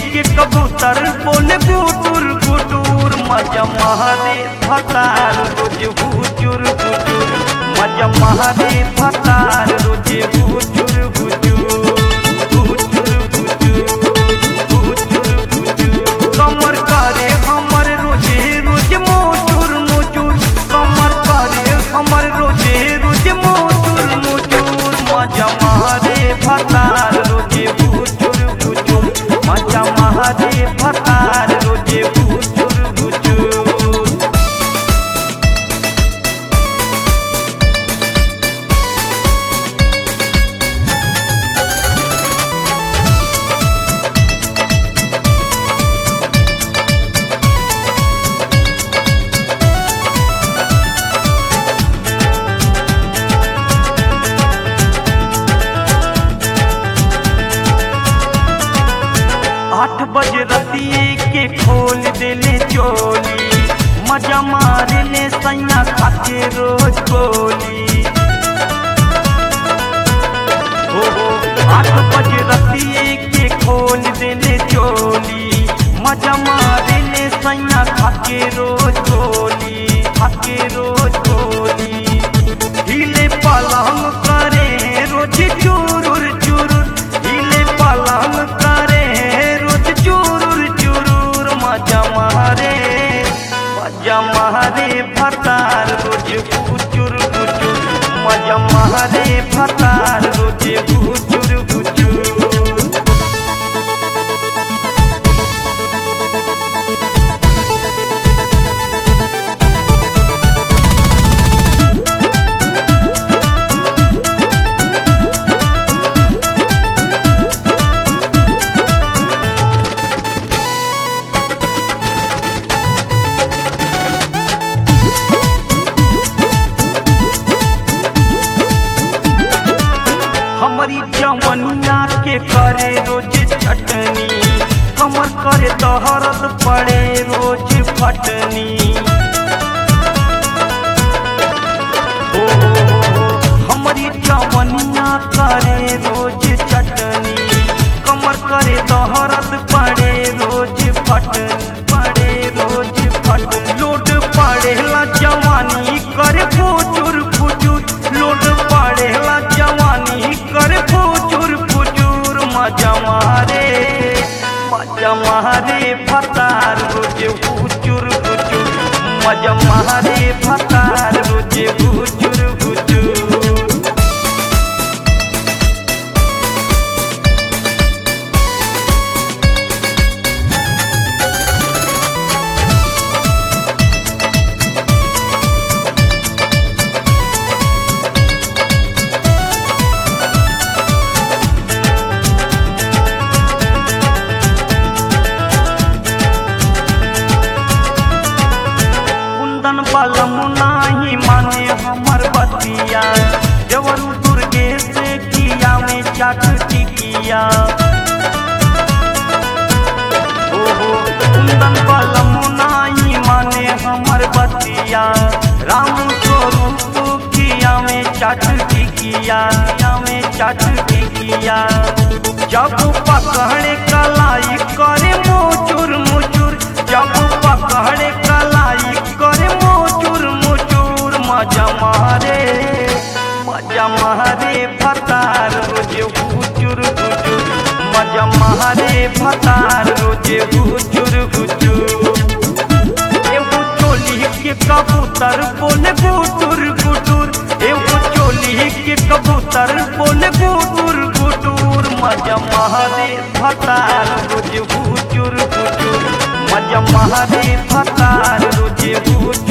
के कबूतर बोले गुटुर गुटुर मजा महारे फतार रोज हुचुर हुचुर मजा महारे फतार रोज हुचुर हुचुर हुचुर हुचुर हुचुर हुचुर कमर करे हमर रोजे रोज मोचुर मोचुर कमर करे हमर रोजे रोज मोचुर मोचुर मजा महारे फतार रोजे हुचुर हुचुर मजा महारे फतार रोजे हुचुर हुचुर आठ बजे रतिए के खोल देले चोली मजा मारे ले सैया खाके रोज गोली हो हो आठ बजे रतिए के खोल देले चोली मजा मारे ले सैया खाके रोज गोली खाके रोज गोली हिले पलंग करे रोज चुरुर चुरुर हिले पलंग करे रोज चुरुर चुरुर मजा मारे मजा मारे फतार रोज कुचुर कुचुर मजा मारे फतार रोज कुचुर कुचुर हमारी जवनिया के करे रोज चटनी कमर करे दहरत पड़े रोज फटनी ओ हमारी जवनिया करे रोज चटनी कमर करे दहरत पड़े रोज फटनी पड़े रोज फट लोड पड़ेला जवानी करे फुचुर फुचुर लोड पड़ेला जवानी करे फुचुर फुचुर मजा मारे मजा मारे फतार रोज फुचुर फुचुर मजा मारे फतार रोज फुचुर फुचुर कुंदन बलम नाही माने हमर बतिया देवरु दुर्गे से किया में चाट टिकिया ओ हो कुंदन बलम नाही माने हमर बतिया राम स्वरूप किया में चाट टिकिया किया में चाट टिकिया जब पकड़े कलाई करे मोचुर मुचुर जब पकड़े कलाई करे मोचुर मुचुर मजा मारे मजा मारे फतार रोजे हुचुर हुचुर मजा मारे फतार रोजे हुचुर हुचुर एगो चोली के कबूतर बोले गुटुर गुटुर एगो चोली के कबूतर बोले गुटुर गुटुर मजा मारे फतार रोज हुचुर हुचुर मजा मारे फतार रोज हुचुर